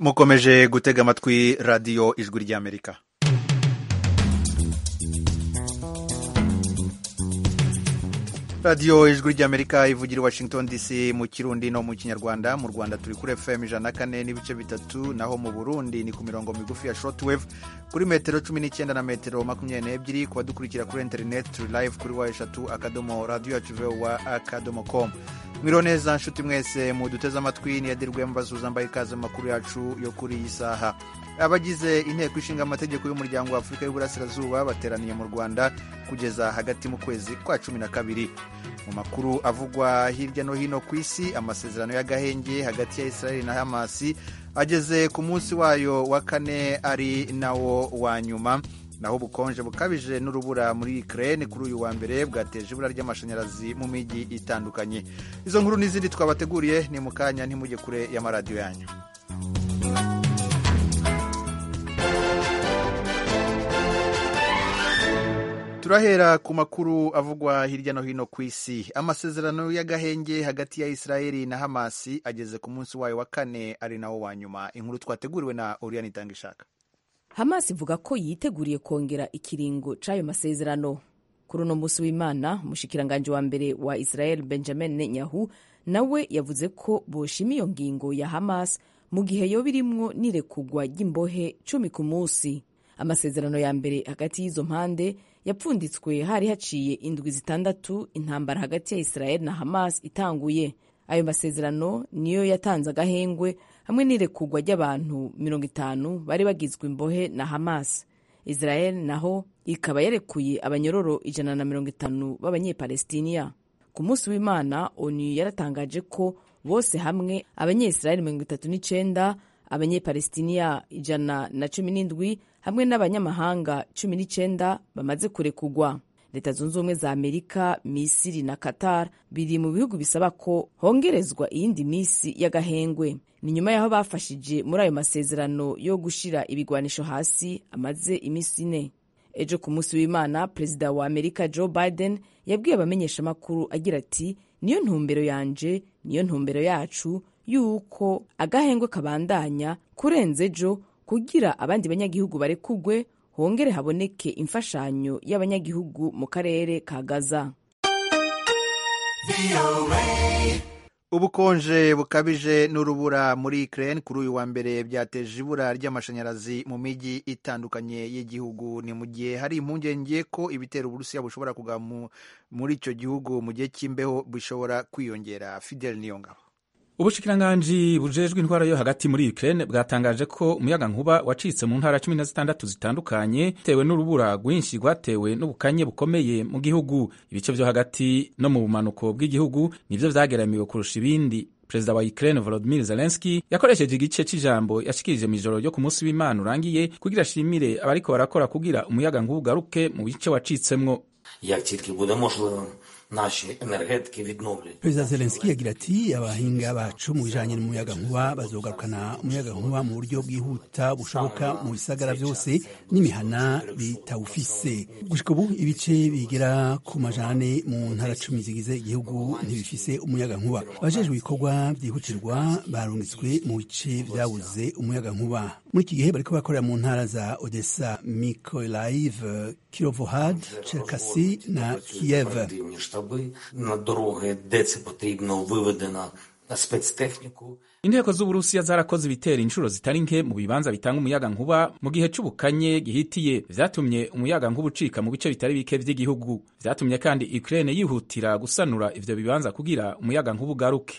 mukomeje gutega amatwi radiyo ijwi ry'amerika radiyo ijwi ry'amerika ivugira i washington dc mu kirundi no mu kinyarwanda mu rwanda turi kuri fm ijana na kane n'ibice bitatu naho mu burundi ni ku mirongo migufi ya shortwave kuri metero cumi n'icyenda na metero makumyabiri n'ebyiri ku badukurikira kuri interineti turi live kuri wa eshatu akadomo radiyo yacu vowa akadomo com mwiriho neza nshuti mwese muduteze amatwi niyadirwe mbasuza mbaye ikaze mu makuru yacu yo kuri iyi saha abagize inteko ishinga amategeko y'umuryango wa afurika y'uburasirazuba bateraniye mu rwanda kugeza hagati mu kwezi kwa cumi na kabiri mu makuru avugwa hirya no hino ku isi amasezerano y'agahenge hagati ya israeli na hamasi ageze ku munsi wayo wa kane ari nawo wa nyuma naho ubukonje bukabije n'urubura muri Ukraine kuri uyu wa mbere bwateje ibura ry'amashanyarazi mu mijyi itandukanye izo nkuru n'izindi twabateguriye ni mu kanya ntimujye kure y'amaradiyo yanyu turahera ku makuru avugwa hirya no hino ku isi amasezerano y'agahenge hagati ya israeli na hamasi ageze ku munsi wayo wa kane ari nawo wa nyuma inkuru twateguriwe na oriyani itangishaka hamas ivuga ko yiteguriye kongera ikiringo c'ayo masezerano kuri uno munsi w'imana umushikiranganji wa mbere wa israel benjamin netanyahu nawe yavuze ko boshima iyo ngingo ya hamas mu gihe yoba irimwo n'irekugwa ry'imbohe cumi ku munsi amasezerano ya mbere hagati y'izo mpande yapfunditswe hari haciye indwi zitandatu intambara hagati ya israel na hamas itanguye ayo masezerano niyo yatanze agahengwe hamwe n'irekugwa ry'abantu mirongo itanu bari bagizwe imbohe na hamas israel naho ikaba yarekuye abanyororo ijana na mirongo itanu b'abanyepalestiniya ku munsi w'imana onu yaratangaje ko bose hamwe abanyesirayeli mirongo itatu n'icenda abanyepalestiniya ijana na cumi n'indwi hamwe n'abanyamahanga cumi n'icenda bamaze kurekugwa leta zunze ubumwe za amerika misiri na qatar biri mu bihugu bisaba ko hongerezwa iyindi misi y'agahengwe ni nyuma y'aho bafashije muri ayo masezerano yo gushira ibigwanisho hasi amaze iminsi ine ejo ku munsi w'imana perezida wa amerika joe biden yabwiye abamenyeshamakuru agira ati niyo ntumbero yanje niyo ntumbero yacu y'uko agahengwe kabandanya kurenza ejo kugira abandi banyagihugu barekugwe hongere haboneke imfashanyo y'abanyagihugu mu karere ka gaza ubukonje bukabije n'urubura muri Ukraine kuri uyu wa mbere byateje ibura ry'amashanyarazi mu mijyi itandukanye y'igihugu ni mu gihe hari impungenge ko ibitero uburusiya bushobora kugwa muri icyo gihugu mu gihe cy'imbeho bishobora kwiyongera fidel niyongabo ubushikiranganji bujejwe intwara yo hagati muri Ukraine bwatangaje ko umuyaga nkuba wacitse mu ntara cumi na zitandatu zitandukanye bitewe n'urubura rwinshi rwatewe n'ubukanye bukomeye mu gihugu ibice vyo hagati no mu bumanuko bw'igihugu nivyo vyageramiwe kurusha ibindi perezida wa Ukraine Volodymyr Zelensky yakoresheje igice c'ijambo yashikirije mw'ijoro ryo ku munsi w'Imana urangiye kugira ashimire abariko barakora kugira umuyaga nkuba ugaruke mu bice wacitsemwo як тільки буде можливо наші енергетики відновлять. perezida zelenski yagira ati abahinga bacu mu bijanye n'umuyaga nkuba bazogarukana umuyaga nkuba mu buryo bwihuta bushoboka mu bisagara vyose n'imihana bitawufise gushika ubu ibice bigera ku majana ane mu ntara cumi zigize igihugu ntibifise umuyaga nkuba abajejwe ibikorwa vyihutirwa barungitswe mu bice vyabuze umuyaga nkuba muri iki gihe bariko bakorera mu ntara za odessa mykolaiv kirovohad cherkasi na kiev Потрібні штаби на дороги, де це потрібно, виведена спецтехніку. inteko z'uburusiya zarakoze ibitero inshuro zitari nke mu bibanza bitanga umuyaga nkuba mu gihe c'ubukanye gihitiye vyatumye umuyaga nkuba ucika mu bice bitari bike vy'igihugu vyatumye kandi ukraine yihutira gusanura ivyo bibanza kugira umuyaga nkuba ugaruke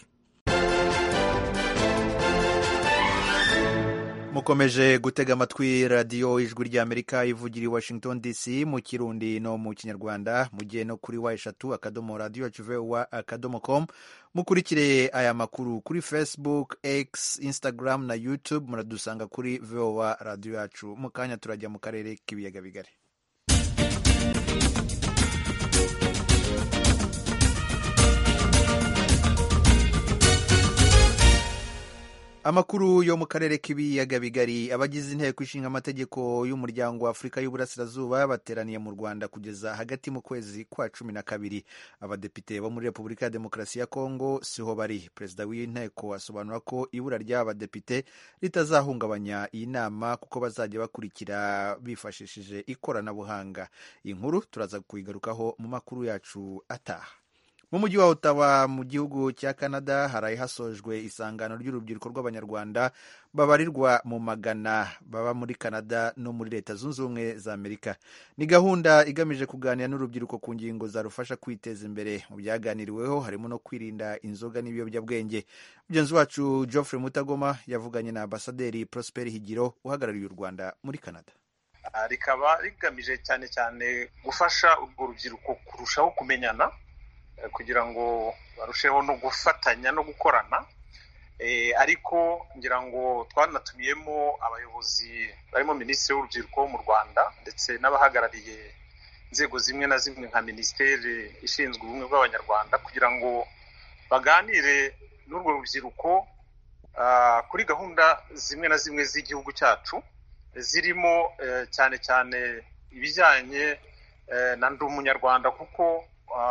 mukomeje gutega amatwi radiyo ijwi ry'amerika ivugira i washington dc mu kirundi no mu kinyarwanda mugiye no kuri wa eshatu akadomo radiyo yacu vowa akadomo com mukurikire aya makuru kuri facebook x instagram na youtube muradusanga kuri vowa radiyo yacu mu kanya turajya mu karere k'ibiyaga bigari amakuru yo mu karere k'ibiyaga bigari abagize inteko ishinga amategeko y'umuryango wa afurika y'uburasirazuba bateraniye mu rwanda kugeza hagati mu kwezi kwa cumi na kabiri abadepite bo muri repubulika ya demokarasi ya kongo siho bari perezida w'inteko asobanura ko ibura ry'aba badepite ritazahungabanya iyi nama kuko bazajya bakurikira bifashishije ikoranabuhanga iyi nkuru turaza kuyigarukaho mu makuru yacu ataha mu mujyi wa Ottawa mu gihugu cya Canada haraye hasojwe isangano ry'urubyiruko rw'abanyarwanda babarirwa mu magana baba muri Canada no muri leta zunze ubumwe za Amerika ni gahunda igamije kuganira n'urubyiruko ku ngingo zarufasha kwiteza imbere mu byaganiriweho harimo no kwirinda inzoga n'ibiyobyabwenge mugenzi wacu Geoffrey Mutagoma yavuganye na ambasaderi Prosper Higiro uhagarariye u Rwanda muri Canada rikaba rigamije cyane cyane gufasha urwo rubyiruko kurushaho kumenyana kugira ngo barusheho no gufatanya no gukorana ariko ngira ngo twanatumiyemo abayobozi barimo minisitiri w'urubyiruko wo mu rwanda ndetse n'abahagarariye inzego zimwe na zimwe nka minisiteri ishinzwe ubumwe bw'abanyarwanda kugira ngo baganire n'urwo rubyiruko kuri gahunda zimwe na zimwe z'igihugu cyacu zirimo cyane cyane ibijyanye na ndi umunyarwanda kuko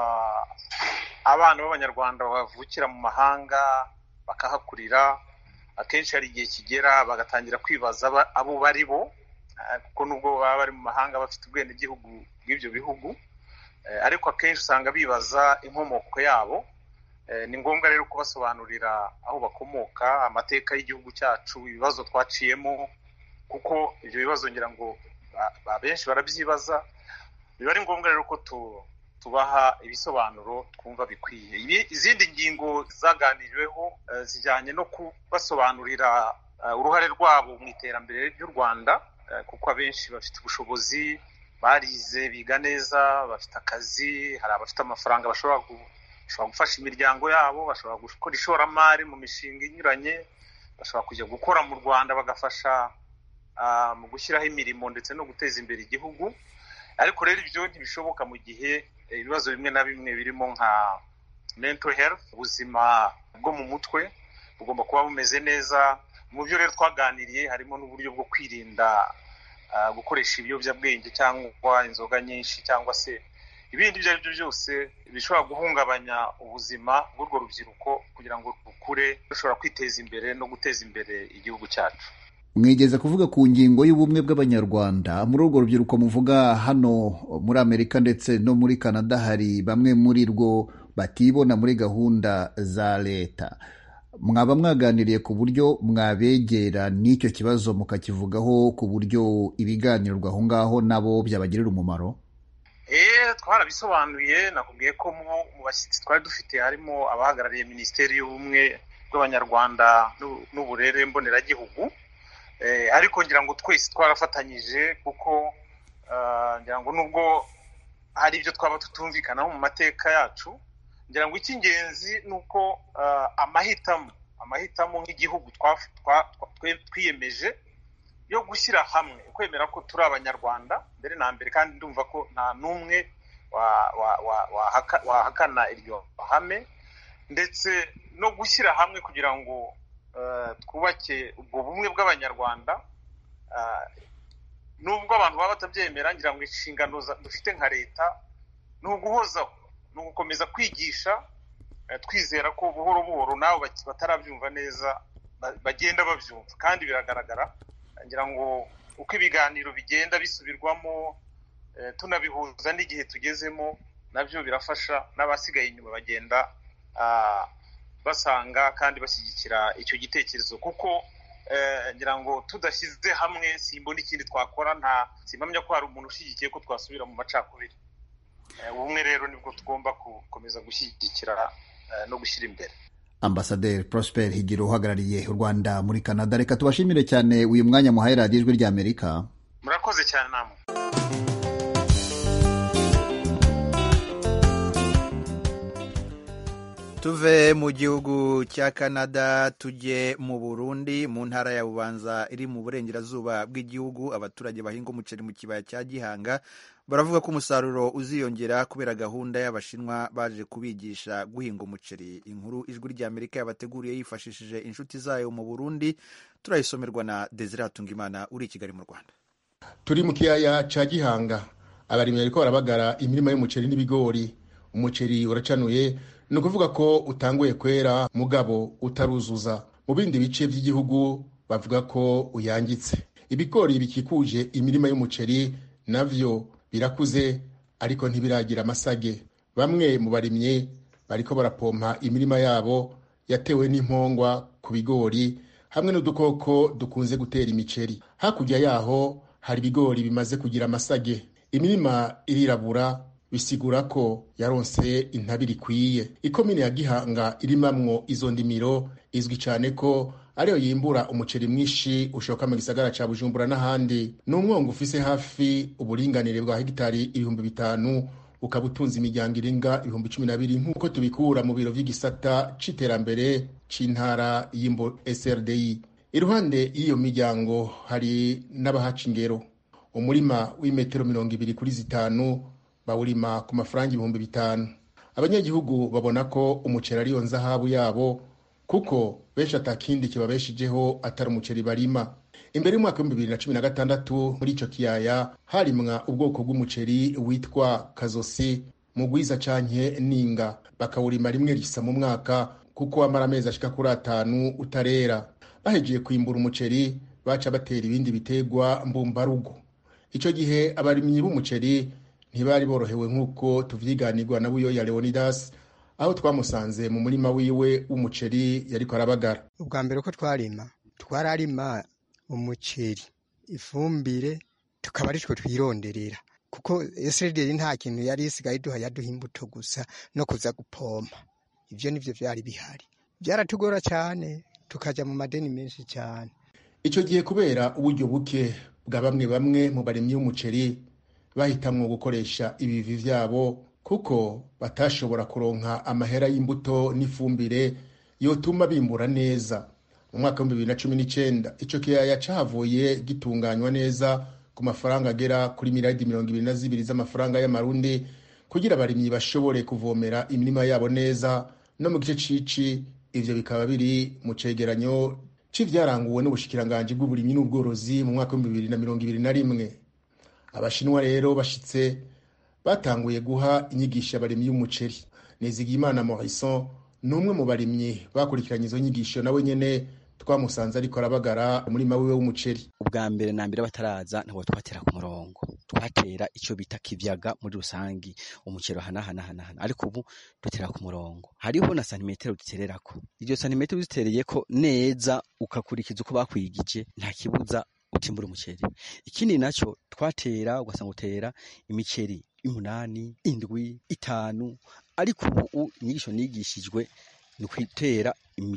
abana b'abanyarwanda bavukira mu mahanga bakahakurira akenshi hari igihe kigera bagatangira kwibaza abo bari bo kuko nubwo baba bari mu mahanga bafite ubwenegihugu bw'ibyo bihugu ariko akenshi usanga bibaza inkomoko yabo ni ngombwa rero kubasobanurira aho bakomoka amateka y'igihugu cyacu ibibazo twaciyemo kuko ibyo bibazo ngira ngo benshi barabyibaza biba ari ngombwa rero ko tubaha ibisobanuro twumva bikwiye izindi ngingo zaganiriweho zijyanye no kubasobanurira uruhare rwabo mu iterambere ry'u rwanda kuko abenshi bafite ubushobozi barize biga neza bafite akazi hari abafite amafaranga bashobora gufasha imiryango yabo bashobora gukora ishoramari mu mishinga inyuranye bashobora kujya gukora mu rwanda bagafasha mu gushyiraho imirimo ndetse no guteza imbere igihugu ariko rero ibyo ntibishoboka mu gihe ibibazo bimwe na bimwe birimo nka mental health ubuzima bwo mu mutwe bugomba kuba bumeze neza mu byo rero twaganiriye harimo n'uburyo bwo kwirinda gukoresha ibiyobyabwenge cyangwa inzoga nyinshi cyangwa se ibindi ibyo ari byo byose bishobora guhungabanya ubuzima bw'urwo rubyiruko kugira ngo rukure rushobora kwiteza imbere no guteza imbere igihugu cyacu mwigeze kuvuga ku ngingo y'ubumwe bw'abanyarwanda muri urwo rubyiruko muvuga hano muri amerika ndetse no muri canada hari bamwe muri rwo batibona muri gahunda za leta mwaba mwaganiriye ku buryo mwabegera n'icyo kibazo mukakivugaho ku buryo ibiganirwa aho ngaho nabo byabagirira umumaro eee twarabisobanuye nakubwiye ko mu bashyitsi twari dufite harimo abahagarariye minisiteri y'ubumwe bw'abanyarwanda n'uburere mboneragihugu ariko ngira ngo twese twarafatanyije kuko ngira ngo nubwo hari ibyo twaba tutumvikanaho mu mateka yacu ngira ngo icy'ingenzi ni uko amahitamo amahitamo nk'igihugu twiyemeje yo gushyira hamwe kwemera ko turi abanyarwanda mbere na mbere kandi ndumva ko nta n'umwe wahakana iryo hame ndetse no gushyira hamwe kugira ngo twubake ubwo bumwe bw'abanyarwanda nubwo abantu baba batabyemera ngira ngo inshingano dufite nka leta ni uguhozaho ni ugukomeza kwigisha twizera ko buhoro buhoro nabo batarabyumva neza bagenda babyumva kandi biragaragara ngira ngo uko ibiganiro bigenda bisubirwamo tunabihuza n'igihe tugezemo nabyo birafasha n'abasigaye inyuma bagenda basanga kandi bashyigikira icyo gitekerezo kuko ngira ngo tudashyize hamwe simbona ikindi twakora nta simpamya ko hari umuntu ushyigikiye ko twasubira mu macakubiri ubumwe rero nibwo tugomba gukomeza gushyigikira no gushyira imbere ambasaderi prosper higiro uhagarariye u rwanda muri canada reka tubashimire cyane uyu mwanya muhaye radiyo ijwi ry'amerika murakoze cyane namwe tuve mu gihugu cya canada tujye mu burundi mu ntara ya bubanza iri mu burengerazuba bw'igihugu abaturage bahinga umuceri mu kibaya cya gihanga baravuga ko umusaruro uziyongera kubera gahunda y'abashinwa baje kubigisha guhinga umuceri inkuru ijwi ry'amerika yabateguriye yifashishije inshuti zayo mu burundi turayisomerwa na desire hatungimana uri i kigali mu rwanda turi mu kiyaya ca gihanga abarimyi bariko barabagara imirima y'umuceri n'ibigori umuceri uracanuye ni ukuvuga ko utanguye kwera mugabo utaruzuza mu bindi bice by'igihugu bavuga ko uyangitse ibigori bikikuje imirima y'umuceri navyo birakuze ariko ntibiragira amasage bamwe mu barimyi bariko barapompa imirima yabo yatewe n'impongwa ku bigori hamwe n'udukoko dukunze gutera imiceri hakurya yaho hari ibigori bimaze kugira amasage imirima irirabura bisigura ko yaronse intabire ikwiye ikomine ya gihanga irimamwo izo ndimiro izwi cyane ko ariyo yimbura umuceri mwinshi ushoka mu gisagara ca bujumbura n'ahandi ni umwongo ufise hafi uburinganire bwa hegitari ibihumbi bitanu ukaba utunze imiryango irenga ibihumbi cumi na bibiri nk'uko tubikura mu biro vy'igisata c'iterambere c'intara y'imbo srdi iruhande y'iyo miryango hari n'abahaca ingero umurima w'imetero mirongo ibiri kuri zitanu bawurima ku mafaranga ibihumbi bitanu abanyagihugu babona ko umuceri ariyo nzahabu yabo kuko benshi atakindi kibabeshijeho atari umuceri barima imbere y'umwaka w'ibihumbi bibiri na cumi na gatandatu muri ico kiyaya harimwa ubwoko bw'umuceri witwa kazosi mugwiza canke ninga bakawurima rimwe risa mu mwaka kuko wamara amezi ashika kuri atanu utarera bahejeje kwimbura umuceri baca batera ibindi bitegwa mbumbarugo ico gihe abarimyi b'umuceri ntibari borohewe nk'uko tuvyiganirwa na buyoya leonidas aho twamusanze mu murima wiwe w'umuceri yariko arabagara ubwa mbere uko twarima twararima umuceri ifumbire tukaba ari two twironderera kuko esrederi nta kintu yari isigaye duha yaduha imbuto gusa no kuza gupompa ivyo nivyo vyari bihari vyaratugora cyane tukaja mu madeni menshi cyane ico gihe kubera uburyo buke bwa bamwe bamwe mu barimyi b'umuceri bahitamwo gukoresha ibivi vyabo kuko batashobora kuronka amahera y'imbuto n'ifumbire yotuma bimbura neza mu mwaka w'ibihumbi bibiri na cumi n'icenda ico kiyaya cahavuye gitunganywa neza ku mafaranga agera kuri miliyaridi mirongo ibiri na zibiri z'amafaranga y'amarundi kugira abarimyi bashobore kuvomera imirima yabo neza no mu gice cici ivyo bikaba biri mu cegeranyo c'ivyaranguwe n'ubushikiranganji bw'uburimyi n'ubworozi mu mwaka w'ibihumbi bibiri na mirongo ibiri na rimwe abashinwa rero bashitse batanguye guha inyigisho abarimyi y'umuceri nizigiyimana morison ni umwe mu barimyi bakurikiranye izo nyigisho nawe nyene twamusanze ariko arabagara umurima wiwe w'umuceri ubwa mbere na mbere bataraza ntabwo twatera ku murongo twatera icyo bita kivyaga muri rusangi umuceri hanahanahana ariko ubu dutera ku murongo hariho na santimetero dutererako iryo santimetero uzitereyeko neza ukakurikiza uko bakwigije nta kibuza utimbura umuceri ikindi naco twatera ugasanga utera imiceri umunani indwi itanu ariko ubu inyigisho nigishijwe ni ukwitera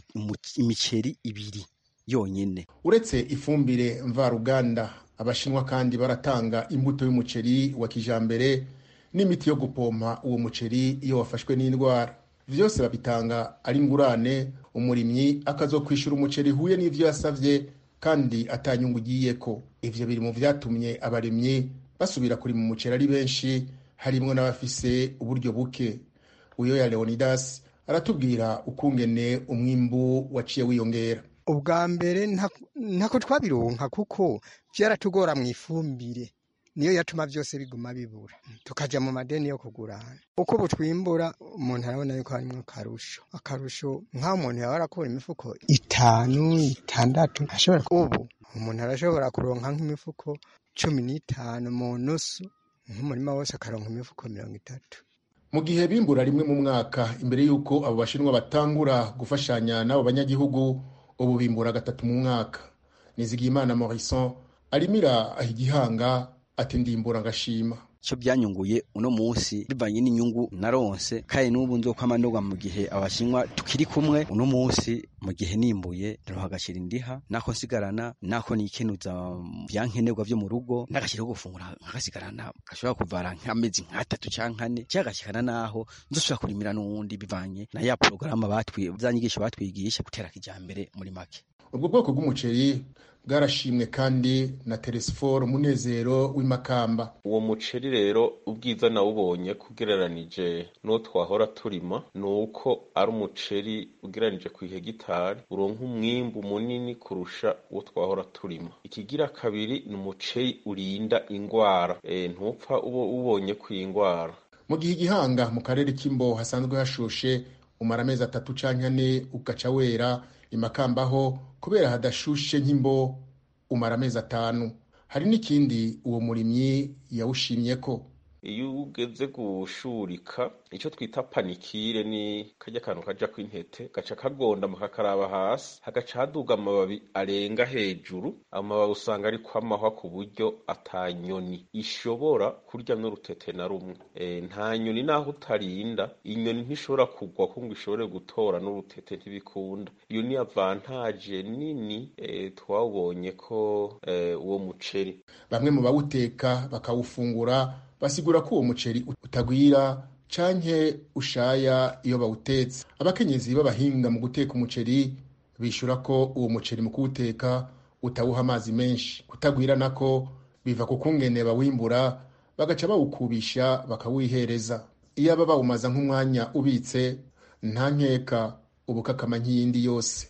imiceri ibiri yonyene uretse ifumbire mvaruganda abashinwa kandi baratanga imbuto y'umuceri wa kijambere n'imiti yo gupompa uwo muceri iyo wafashwe n'indwara vyose babitanga ari ngurane umurimyi akazokwishura umuceri huye n'ivyo yasavye kandi atanyungu ugiyeko ivyo biri mu vyatumye abarimyi basubira kurima umuceri ari benshi harimwo n'abafise uburyo buke uyo ya leonidas aratubwira ukungene umwimbu waciye wiyongera ubwa mbere ntako twabironka kuko vyaratugora mu ifumbire niyo yatuma vyose biguma bibura tukaja mu madeni yo kugurana uko butwimbura umuntu arabona yuko harimwo akarusho akarusho nk'aho umuntu yaba arakura imifuko itanu itandatu ashobora ubu umuntu arashobora kuronka nk'imifuko cumi n'itanu mu nusu nk'umurima wose akaronka imifuko mirongo itatu mu gihe bimbura rimwe mu mwaka imbere y'uko abo bashinwa batangura gufashanya n'abo banyagihugu ubu bimbura gatatu mu mwaka nizigiyimana morison arimira igihanga ati ndimbura ngashima icyo byanyunguye uno munsi bivanye n'inyungu naronse kandi n'ubu nzokwama ndogwa mu gihe abashinwa tukiri kumwe uno munsi mu gihe nimbuye ndaroha agacira indiha nako nsigarana nako nikenuza vyankenerwa vyo mu rugo n'agaciro ko gufungura nkagasigarana gashobora kuvara nk'amezi nk'atatu canke ane cyagashikana naho nzoshobora kurimira n'uwundi bivanye na ya porogaramu batwi za nyigisho batwigisha gutera kijambere muri make ubwo bwoko bw'umuceri bwarashimwe kandi na teresiforo munezero w'imakamba uwo muceri rero ubwiza nawubonye kugereranije n'uwo twahora turima ni uko ari umuceri ugereranije ku ihegitari uronka umwimbu munini kurusha uwo twahora turima ikigira kabiri ni umuceri urinda ingwara e, ntupfa uba ubonye ku ingwara mu gihe igihanga mu karere k'imbo hasanzwe hashushe umara amezi atatu canke ane ugaca wera imakambaho kubera hadashushe nk'imbo umara amezi atanu hari n'ikindi uwo murimyi yawushimye ko iyo ugeze gushurika icyo twita panikire ni kajya kantu kaja kw'intete gaca kagondama kakaraba hasi hagaca haduga amababi arenga hejuru amababi usanga ari kwamahwa ku buryo atanyoni ishobora kurya n'urutete na rumwe e, nta nyoni naho utarinda inyoni ntishobora kugwa ko ngo ishobore gutora n'urutete ntibikunda iyo ni avantaje nini e, twawubonye ko e, uwo muceri bamwe mu bawuteka bakawufungura basigura ko uwo muceri utagwira canke ushaya iyo bawutetse abakenyezi b'abahinga mu guteka umuceri bishura ko uwo muceri mu kuwuteka utawuha amazi menshi kutagwira nako biva ku kungene bawimbura bagaca bawukubisha bakawihereza iyo aba bawumaza nk'umwanya ubitse nta nkeka ubukakama nk'iyindi yose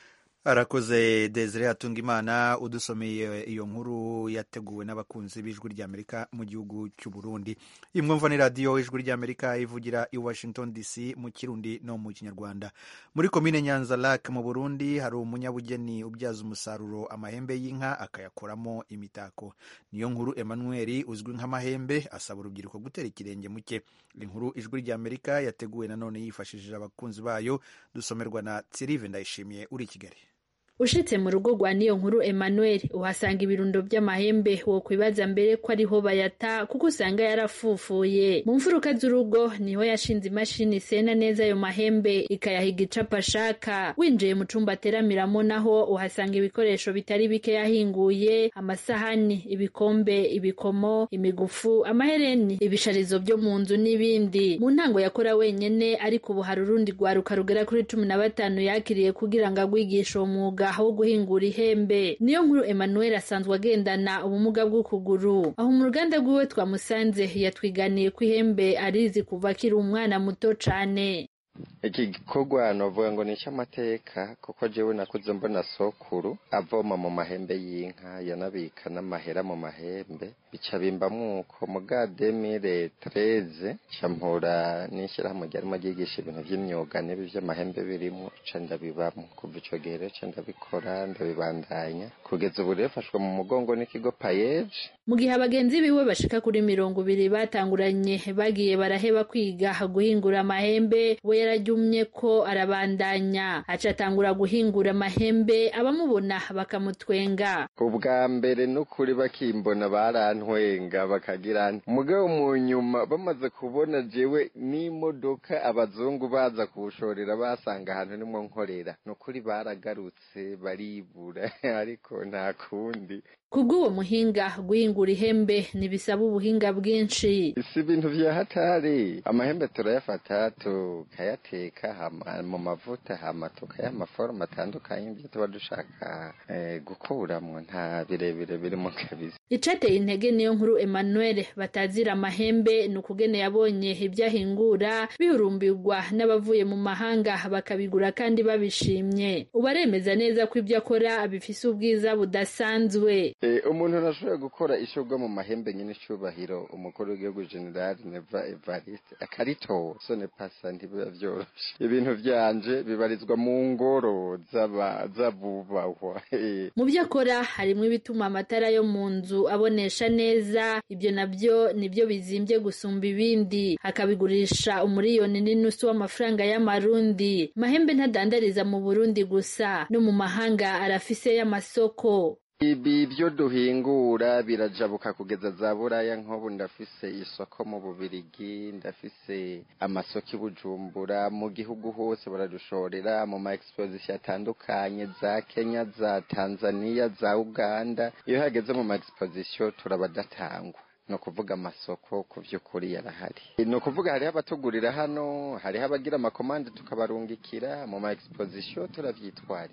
arakoze desire atungimana udusomeye iyo nkuru yateguwe n'abakunzi b'ijwi ry'amerika mu gihugu cy'u burundi imwumva ni radiyo ijwi ry'amerika ivugira i washington dc mu kirundi no mu kinyarwanda muri komine nyanza lak mu burundi hari umunyabugeni ubyaza umusaruro amahembe y'inka akayakoramo imitako niyo nkuru emmanuel uzwi nk'amahembe asaba urubyiruko gutera ikirenge muke inkuru ijwi ry'amerika yateguwe nanone yifashishije abakunzi bayo dusomerwa na tsirive ndayishimiye uri i kigali ushitse mu rugo rwa niyo nkuru Emmanuel uhasanga ibirundo by'amahembe wo kwibaza mbere ko ariho bayata kuko usanga yarafufuye mu mfuruka z'urugo niho yashinze imashini isena neza ayo mahembe ikayahiga icapa ashaka winjiye mu cumba ateramiramo naho uhasanga ibikoresho bitari bike yahinguye amasahani ibikombe ibikomo imigufu amahereni ibisharizo byo mu nzu n'ibindi mu ntango yakora wenyene ariko ubu hari urundi rwaruka rugera kuri cumi na batanu yakiriye kugira ngo agwigishe uwo mwuga aho guhingura ihembe niyo nkuru Emmanuel asanzwe agendana ubumuga bw'ukuguru aho mu ruganda rwiwe twamusanze yatwiganiye ko ihembe arizi kuva akiri umwana muto cane iki gikorwa novuga ngo ni icy'amateka kuko jewe nakuze mbona sokuru avoma mu mahembe y'inka yanabika n'amahera mu mahembe bica bimbamwo uko muga demire tereze campura n'ishyirahamwe ryarimo ryigisha ibintu vy'imyuga n'ibi vy'amahembe birimwo ca ndabibamwo kuva ico gihe rero ca ndabikora ndabibandanya kugeza ubu rero fashwe mu mugongo n'ikigo payeje mu gihe abagenzi biwe bashika kuri mirongo ibiri batanguranye bagiye baraheba kwiga guhingura amahembe we yarajyumye ko arabandanya aca atangura guhingura amahembe abamubona bakamutwenga ubwa mbere n'ukuri bakimbona barantwenga bakagira mugabo mu nyuma bamaze kubona jewe n'imodoka abazungu baza kuwushorera basanga ahantu nimwo nkorera n'ukuri baragarutse baribura ariko nta kundi kubw'uwo muhinga guhingura ihembe ntibisaba ubuhinga bwinshi si ibintu vya hatari amahembe turayafata tukayateka hama mu mavuta hama tukayaha amaforoma atandukanye ibyo tuba dushaka eh, gukuramwo nta birebire birimo kabisa icateye intege niyo nkuru Emmanuel batazira amahembe ni ukugene yabonye ibyo ahingura bihurumbirwa n'abavuye mu mahanga bakabigura kandi babishimye ubu aremeza neza ko ibyo akora bifise ubwiza budasanzwe umuntu ntashobora gukora ishobwa mu mahembe nyine icyubahiro umukuru w'igihugu generali neva evariste akaritora sone pasa ntibiba byoroshe ibintu byanje bibarizwa mu ngoro z'abubahwa mu byo akora harimo ibituma amatara yo mu nzu abonesha neza ibyo nabyo nibyo bizimbye gusumba ibindi akabigurisha umuriyoni n'inusu w'amafaranga y'amarundi mahembe ntadandariza mu burundi gusa no mu mahanga arafise y'amasoko ibi byo duhingura birajabuka kugeza za buraya nk'ubu ndafise isoko mu bubirigi ndafise amasoko i bujumbura mu gihugu hose baradushorera mu ma exposition atandukanye za kenya za tanzania za uganda iyo hageze mu ma exposition turabadatangwa ni ukuvuga amasoko ku by'ukuri yarahari ni ukuvuga hariho abatugurira hano hariho abagira amakomande tukabarungikira mu ma exposition turabyitwarira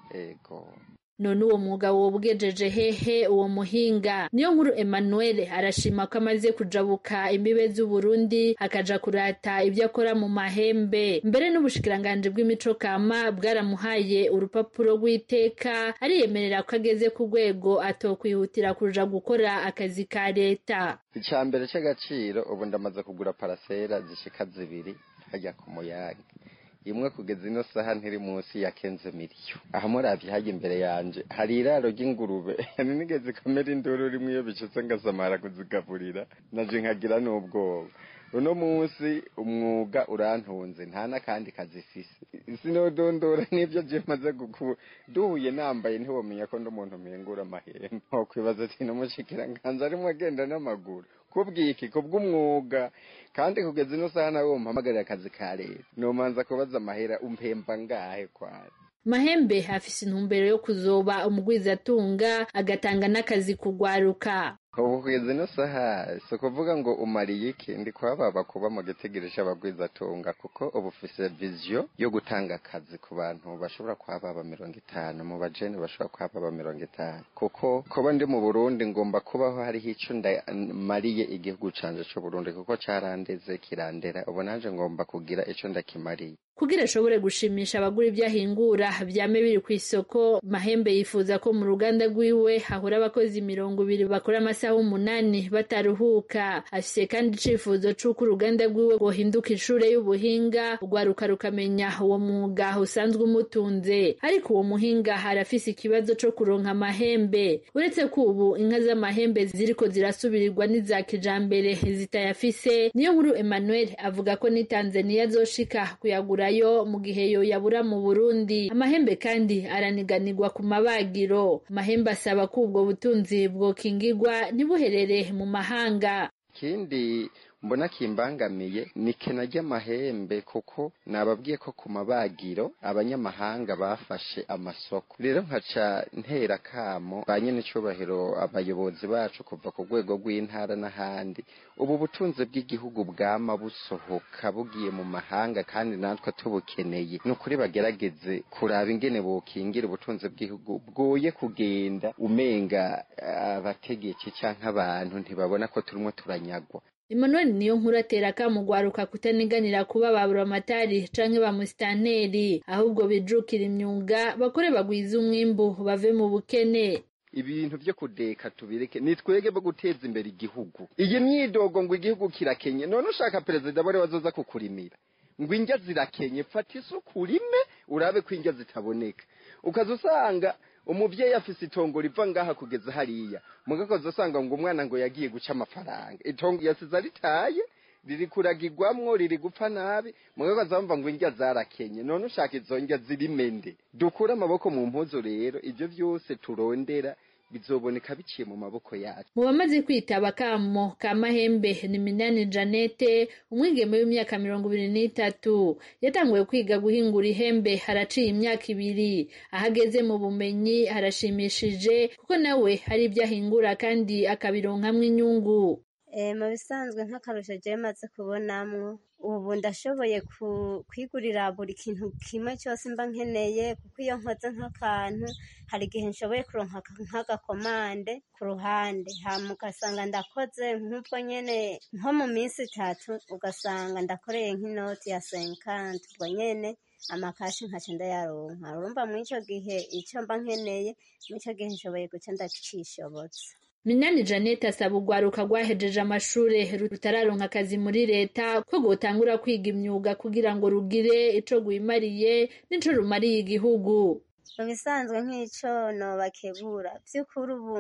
ego none uwo mwuga wobwejeje hehe uwo muhinga niyo nkuru Emmanuel arashima ko amaze kujabuka imbibe z'Uburundi akaja kurata ibyo akora mu mahembe mbere n'ubushikiranganje bw'imico kama bwaramuhaye urupapuro rw'iteka ariyemerera ko ageze ku rwego atokwihutira kuja gukora akazi ka leta icya mbere cy'agaciro ubu ndamaze kugura parasera zishika zibiri hajya ku muyaga imwe kugeza ino saha ntiri munsi ya kenze miliyo aha muravye hajya imbere yanje hari iraro ry'ingurube nigeze kamera induru rimwe iyo bicitse ngasamara kuzigaburira naje nkagira n'ubwoba uno munsi umwuga urantunze nta n'akandi kazi ifise sinodondora n'ibyo je maze gukura duhuye nambaye ntiwomenya ko ndi umuntu mpingura amahembe nkokwibaza ati n'umushikiranganji arimwo agenda n'amaguru kubwiki kubw'umwuga kandi kugeza ino saha nawe umpamagarira akazi ka leta nomanza kubaza amahera umpemba ngahe kwari mahembe afise intumbero yo kuzoba umugwizatunga agatanga n'akazi kugwaruka ubu kugeza ino saha si ukuvuga ngo umariye iki ndi kuhababa kuba mu gitegereje abagwizatunga kuko ubu ufise viziyo yo gutanga akazi ku bantu bashobora kuhababa mirongo itanu mu bajene bashobora kuhababa mirongo itanu kuko kuba ndi mu burundi ngomba kubaho hariho ico ndamariye igihugu canje c'uburundi kuko carandeze kirandera ubu nanje ngomba kugira ico ndakimariye kugira ashobore gushimisha abagura ibyo ahingura byame biri ku isoko mahembe yifuza ko mu ruganda rwiwe hahora abakozi mirongo ibiri bakora amasaha umunani bataruhuka afise kandi icifuzo c'uko uruganda rwiwe rwohinduka ishure y'ubuhinga rwaruka rukamenya uwo mwuga usanzwe umutunze ariko uwo muhinga arafise ikibazo co kuronka amahembe uretse ko ubu inka z'amahembe ziriko zirasubirirwa n'iza kijambere zitayafise niyo nkuru emmanuel avuga ko ni tanzaniya azoshika kuyagura yo mu gihe yo yabura mu Burundi amahembe kandi araniganirwa ku mabagiro amahembe asaba ko ubwo butunzi bwokingirwa ntibuherere mu mahanga ikindi mbona kimbangamiye ni kena ry'amahembe kuko nababwiye ko ku mabagiro abanyamahanga bafashe amasoko rero nkaca ntera kamo ba nyene icubahiro abayobozi bacu kuva ku rwego rw'intara n'ahandi ubu butunzi bw'igihugu bwama busohoka bugiye mu mahanga kandi natwe tubukeneye ni ukuri bagerageze kuraba ingene bokingira ubutunzi bw'igihugu bwoye kugenda umenga abategetsi canke abantu ntibabona ko turimo turanyagwa Emmanuel niyo nkuru atera kamugwaruka kutaniganira kuba ba buramatari canke ba musitanteri ahubwo bijukira imyuga bakore bagwiza umwimbu bave mu bukene ibintu vyo kudeka tubireke ni twege bo guteza imbere igihugu iyi myidogo ngo igihugu kirakenye none ushaka perezida bore wazoza kukurimira ngo indya zirakenye fata isuku urime urabe ko indya zitaboneka ukaza usanga umuvyeyi afise itongo riva ngaha kugeza hariya mugakoze usanga ngo umwana ngo yagiye guca amafaranga itongo yasize aritaye riri kuragirwamwo riri gupfa nabi mugakoze bamva ngo indya zarakenye none ushaka izo ndya zirimende dukure amaboko mu mpuzu rero ivyo vyose turondera bizoboneka biciye mu maboko yacu mu bamaze kwitaba kamo ka mahembe ni minani janete umwigeme w'imyaka mirongo ibiri n'itatu yatanguye kwiga guhingura ihembe haraciye imyaka ibiri ahageze mu bumenyi harashimishije kuko nawe hari ibyo ahingura kandi akabironkamwo inyungu mu bisanzwe nk'akarusho jewe maze kubonamwo ubu ndashoboye kwigurira buri kintu kimwe cyose mba nkeneye kuko iyo nkoze nk'akantu hari igihe nshoboye kuronka nk'agakomande ku ruhande hama ugasanga ndakoze nk'ubwo nyene nko mu minsi itatu ugasanga ndakoreye nk'inoti ya senkanti ubwo nyene amakashi nkaca ndayaronka urumva muri ico gihe ico mba nkeneye muri ico gihe nshoboye guca ndakishobotse Minani Janet asaba urwaruka rwahejeje amashure rutararonka akazi muri leta ko rwotangura kwiga imyuga kugira ngo rugire ico rwimariye n'ico rumariye igihugu mu bisanzwe nk'ico nobakebura vy'ukuri ubu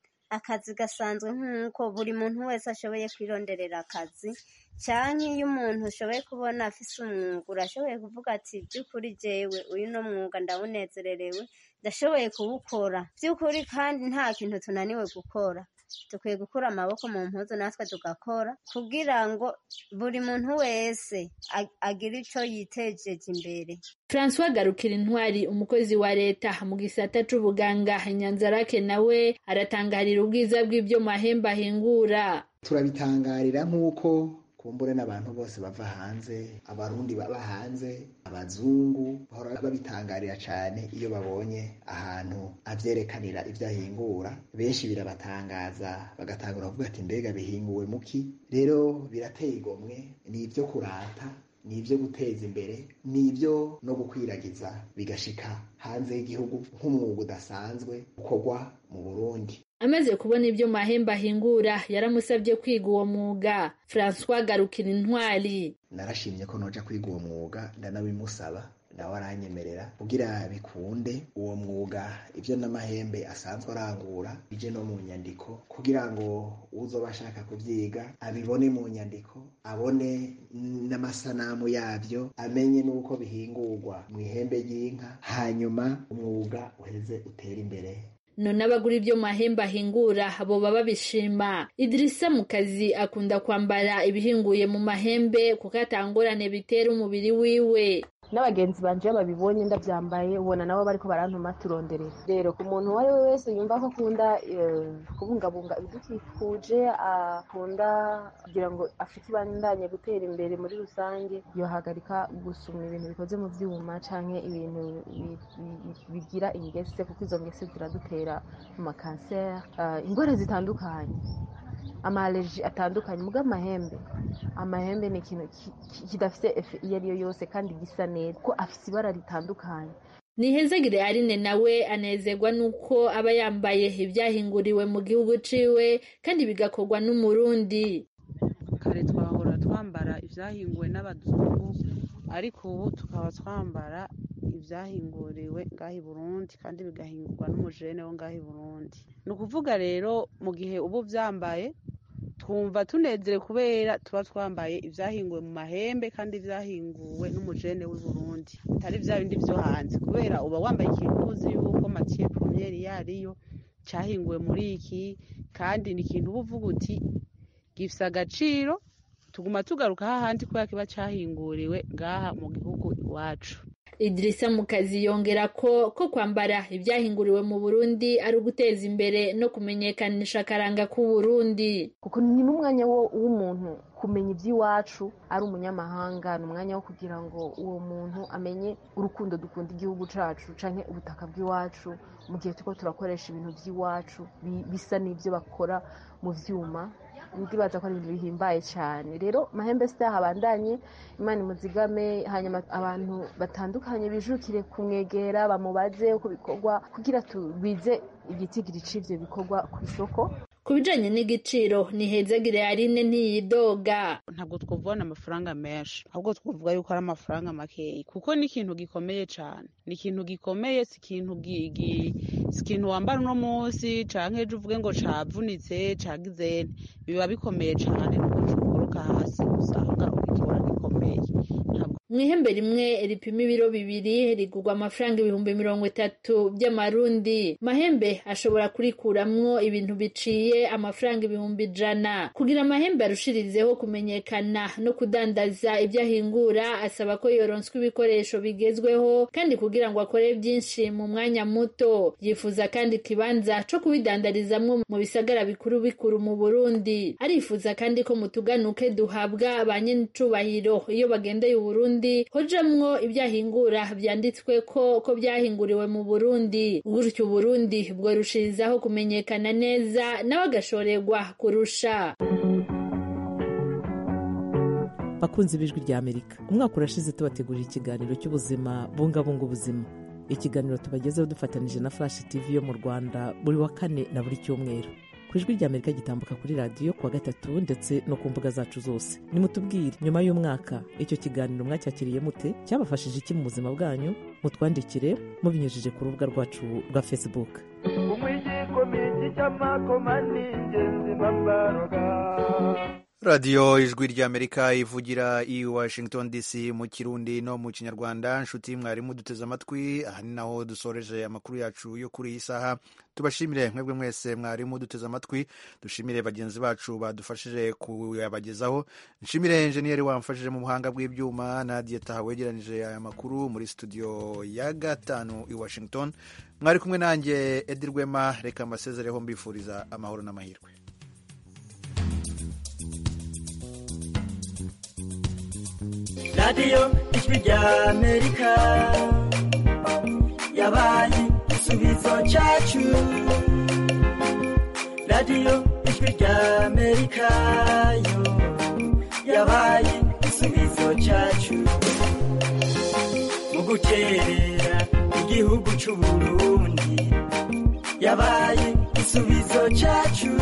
akazi gasanzwe nk'uko buri muntu wese ashoboye kwironderera akazi canke iyo umuntu ushoboye kubona afise umwuga urashoboye kuvuga ati by'ukuri jewe uyu no mwuga ndawunezererewe ndashoboye kuwukora by'ukuri kandi nta kintu tunaniwe gukora dukwiye gukura amaboko mu mpuzu natwe tugakora kugira ngo buri muntu wese agire ico yitejeje imbere François Garukira Intwari umukozi wa leta mu gisata c'ubuganga Nyanzarake nawe aratangarira ubwiza bw'ibyo mahembe ahingura turabitangarira nk'uko kumbure n'abantu bose bava hanze abarundi baba hanze abazungu bahora babitangarira cyane iyo babonye ahantu avyerekanira ivyo ahingura benshi birabatangaza bagatangura kuvuga ati mbega bihinguwe muki rero birateye igomwe ni ivyo kurata ni ibyo guteza imbere ni ibyo no gukwiragiza bigashika hanze y'igihugu nk'umwuga udasanzwe ukorwa mu burundi amaze kubona ibyo mahembe ahingura yaramusabye kwiga uwo mwuga francois garukira intwari narashimye ko noja kwiga uwo mwuga ndanabimusaba nawe aranyemerera kugira bikunde uwo mwuga ibyo n'amahembe asanzwe arangura bije no mu nyandiko kugira ngo uzoba ashaka kubyiga abibone mu nyandiko abone n'amasanamu yabyo amenye n'uko bihingurwa mu ihembe ry'inka hanyuma umwuga uheze utere imbere none abagura ibyo mahembe ahingura boba babishima idirisa mu kazi akunda kwambara ibihinguye mu mahembe kuko atangorane bitera umubiri wiwe n'abagenzi banje iyo babibonye ndabyambaye ubona nabo bariko barantuma turonderera rero ku muntu uwo ari we wese yumva ko akunda kubungabunga ibidukikuje akunda kugira ngo afite ibandanye gutera imbere muri rusange yohagarika gusuma ibintu bikoze mu vyuma canke ibintu bigira ingese kuko izo ngese ziradutera mu makanseri ingwara zitandukanye amaaleji atandukanye muga amahembe amahembe ni ikintu kidafite efe iyo ari yo yose kandi gisa neza ko afite ibara ritandukanye nihezagire arine nawe anezerwa nuko aba yambaye ibyahinguriwe mu gihugu ciwe kandi bigakorwa n'umurundi kare twahora twambara ibyahinguwe n'abazungu ariko ubu tukaba twambara ibyahinguriwe ngaho i burundi kandi bigahingurwa n'umujene wo ngaho i burundi ni ukuvuga rero mu gihe uba ubyambaye twumva tunezerewe kubera tuba twambaye ibyahinguwe mu mahembe kandi byahinguwe n'umujene w'i burundi bitari bya bindi byo hanze kubera uba wambaye ikintu uzi yuko matiye pomyeri yariyo cyahinguwe muri iki kandi ni ikintu uba uvuga uti gifite agaciro tuguma tugaruka hahandi kubera kiba cyahinguriwe ngaha mu gihugu iwacu idirisa mu kazi yongera ko ko kwambara ibyahinguriwe mu burundi ari uguteza imbere no kumenyekanisha akaranga k'uburundi kuko ni n'umwanya w'umuntu kumenya iby'iwacu ari umunyamahanga ni umwanya wo kugira ngo uwo muntu amenye urukundo dukunda igihugu cyacu cyangwa ubutaka bw'iwacu mu gihe turiko turakoresha ibintu by'iwacu bisa n'ibyo bakora mu byuma ndibaza ko ari ibintu bihimbaye cyane rero mahembe sitaha abandanye imana imuzigame hanyuma abantu batandukanye bijukire kumwegera bamubaze uko bikorwa kugira tugwize igitigiri c'ivyo bikorwa ku isoko ku bijanye n'igiciro ni hezagire arine ntiyidoga ntabwo twuvana amafaranga menshi ahubwo twavuga yuko ari amafaranga makeya kuko ni ikintu gikomeye cyane ni ikintu gikomeye si ikintu si ikintu wambara uno munsi canke ejo uvuge ngo cavunitse cagize biba bikomeye cyane nuko cuguruka hasi usanga ukikibona gikomeye mu ihembe rimwe ripima ibiro bibiri rigurwa amafaranga ibihumbi mirongo itatu by'amarundi mahembe ashobora kurikuramwo ibintu biciye amafaranga ibihumbi ijana kugira amahembe arushirizeho kumenyekana no kudandaza ibyo ahingura asaba ko yoronswa ibikoresho bigezweho kandi kugira ngo akore byinshi mu mwanya muto yifuza kandi ikibanza co kubidandarizamwo mu bisagara bikuru bikuru mu burundi arifuza kandi ko mu tuganuke duhabwa ba nyenicubahiro iyo bagendeye uburundi hojamwo ibyahingura byanditswe ko ko byahinguriwe mu burundi gutyo uburundi bworushirizaho kumenyekana neza nawe agashorerwa kurusha bakunzi b'ijwi rya amerika umwaka urashize tubategurira ikiganiro cy'ubuzima bungabunga ubuzima ikiganiro tubagezeho dufatanije na flash tv yo mu rwanda buri wa kane na buri cyumweru ku ijwi rya amerika gitambuka kuri radiyo kuwa gatatu ndetse no ku mbuga zacu zose nimutubwire nyuma y'umwaka icyo kiganiro mwacyakiriye mute cyabafashije iki mu buzima bwanyu mutwandikire mubinyujije ku rubuga rwacu rwa facebook radiyo ijwi ry'amerika ivugira i washington dc mu kirundi no mu kinyarwanda nshuti mwarimu duteze amatwi aha ni naho dusoreje amakuru yacu yo kuri iyi saha tubashimire mwebwe mwese mwarimu duteze amatwi dushimire bagenzi bacu badufashije kuyabagezaho nshimire enjeniyeri wamfashije mu buhanga bw'ibyuma na diyeta wegeranije aya makuru muri studio ya gatanu i washington mwari kumwe nanjye edi rwema reka mbasezereho mbifuriza amahoro n'amahirwe radiyo ijwi rya amerika yabaye igisubizo cyacu radiyo ijwi rya amerika yo yabaye igisubizo cyacu mu guterera igihugu cy'u burundi yabaye igisubizo cyacu